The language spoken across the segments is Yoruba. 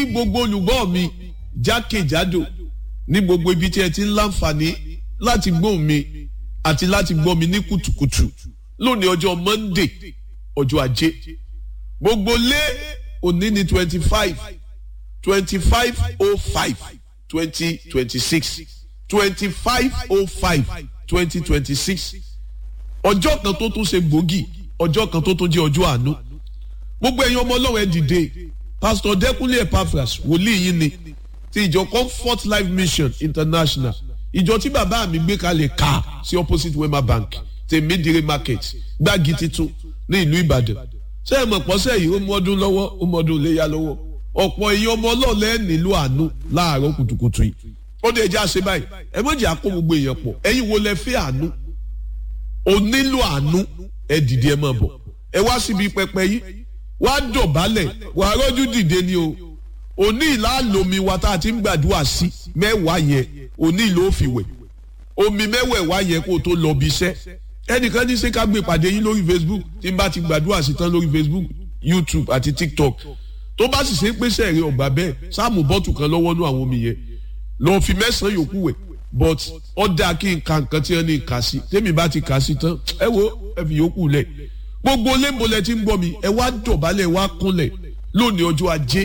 gbogbo olùgbọ́ mi jákèjádò ní gbogbo ibi tí ẹ ti ń láǹfààní láti gbọ́ mi àti láti gbọ́ mi ní kùtùkùtù lónìí ọjọ́ Monday ọjọ́ ajé gbogbo lé òní ní twenty five twenty five oh five twenty twenty six twenty five oh five twenty twenty six ọjọ́ kan tó tún ṣe gbòógì ọjọ́ kan tó tún jẹ́ ọjọ́ àánú gbogbo ẹ̀yin ọmọ ọlọ́run ẹ dìde pastor Dẹ́kúnlé Epaphras wòlíì yín ni ti ìjọ Comfort Life Mission International ìjọ tí bàbá mi gbé kalẹ̀ ká sí opposite Wema Bank tèmídìrí market gbági titun ní ìlú Ìbàdàn ṣé ẹ mọ̀ pọ́sẹ̀ yìí ó mú ọdún lọ́wọ́ ó mú ọdún léyà lọ́wọ́ ọ̀pọ̀ èèyàn ọmọ ọlọ́ọ̀lẹ́ nílò àánú láàárọ̀ kùtùkùtù yìí ó dé ẹjẹ́ àṣẹ báyìí ẹ mọ̀ jẹ́ àkó gbogbo èèyàn pọ̀ ẹ̀yin wo lẹ fẹ́ àánú o nílò àánú ẹ dìde ẹ máa bọ̀ ẹ wá síbi pẹpẹ yìí wá dọ̀bálẹ̀ wà á rọ́jú dìde ni o òní ìlàlómi wa tá a ti ń gbàdúrà sí mẹ́wàá yẹn òní ìlò òfìwẹ̀ omi mẹ́wẹ̀ẹ̀wá yẹn kó o tó lọ bí iṣẹ́ ẹnìkan ní ṣé ká gbé ìpàdé yín lórí Facebook tí n bá ti gbàdúrà sí tán lórí Facebook YouTube àti TikTok tó bá sì ṣe é pèsè ẹ̀rí ọ̀gbà bẹ́ẹ̀ sáàmù bọ́tù kan lọ́wọ́ nú àwọn omi yẹn lọ́ọ́ fi mẹ́sàn-án yòókù wẹ̀ but ó dáa kí n ka nǹkan tí wọ́n ní kà sí tèmi bá ti kà sí tán ẹ wo ẹ fi yòókù lẹ̀ gbogbo lẹ́ńbọ̀lẹ̀ tí ń gbọ́ mi ẹ wá dọ̀bálẹ̀ wá kúnlẹ̀ lónìí ọjọ́ ajé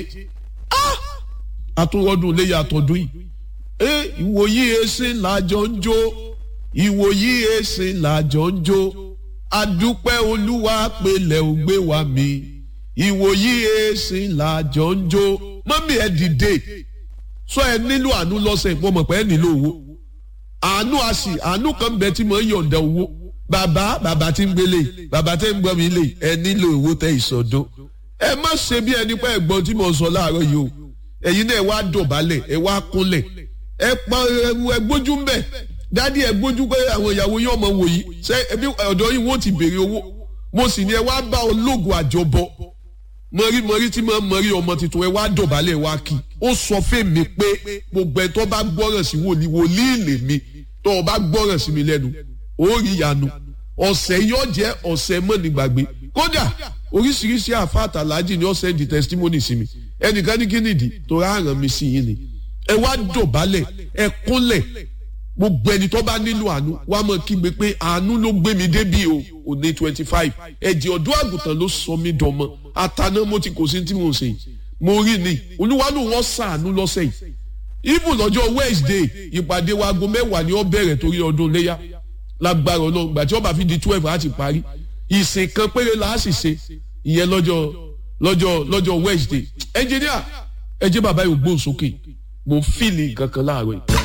àtúwọ́dún léyà àtọ̀dún yìí ẹ ìwòyí ẹsẹ̀ làjọ ń jó ìwòyí ẹsẹ̀ làjọ ń jó adúpẹ́ olúwa pẹ̀lẹ́ ò gbé wa mi ìwòyí ẹsẹ̀ làjọ ń jó mọ́mí ẹ dìde sọ ẹ nílò àánú lọ́sẹ̀ mo mọ̀ pé ẹ nílò owó àánú àsì àánú kan bẹ tí mo ń yọ̀ǹda owó bàbá bàbá tí ń gbélé bàbá tí ń gbọ́ mi lè ẹ nílò owó tẹ ìsọdún ẹ má ṣe bí ẹni pé ẹ̀gbọ́n tí mo sọ láàárọ̀ yìí o ẹ̀yin náà ẹ wá dọ̀bálẹ̀ ẹ wá kúnlẹ̀ ẹ pa ẹ gbójú ń bẹ̀ dádì ẹ gbójú pé àwọn ìyàwó yóò mọ wòyí ṣé ẹbí ọ̀dọ̀ yìí wọ́n ti béèrè owó mo sì ní ẹ wá bá ológun àjọbọ mọ̀rí mọ̀rí tí mo mọ̀rí ọmọ tuntun ẹ wá dọ̀bálẹ̀ wá kí ó sọ fèmí pé gbogbo ẹ tó bá gbọ́ràn sí wòlíì wòlíì lèmi tó o bá gbọ́ràn sí mi lẹ́nu ó rí ìyanu ọ̀sẹ̀ yóò jẹ́ ọ̀sẹ̀ mọ́nìgbàgbé kódà oríṣiríṣi àfáàtà lájì ni ó sẹ́ndì testimony sí mi ẹnìkan ní kí nìdí tó rárán mi sí yín ni ẹ wá dọ̀bálẹ̀ ẹ kúnlẹ̀ gbogbo ẹni tó bá nílò àánú wàá mọ̀ kígbe pé àánú ló gbé mi débí o òní twenty five ẹ̀jẹ̀ ọ̀dọ́ àgùntàn ló sọ mí dọmọ àtàná mo ti kò sí tí mo ṣe mo rí ni olúwa ló wọ́n sàánú lọ́sẹ̀ yìí even lọ́jọ́ Wednesday ìpàdé wa aago mẹ́wàá ni ó bẹ̀rẹ̀ torí ọdún léyà lágbára ọlọ́run gbàtí ó bá fi di twelve á ti parí ìsìn kan péré la á sì ṣe ìyẹn lọ́jọ́ lọ́jọ́ lọ́jọ́ Wednesday ẹnjìníà ẹ jẹ́ bàbá yóò gbóhùn sókè mo fìlì kankan láàárọ̀ yìí.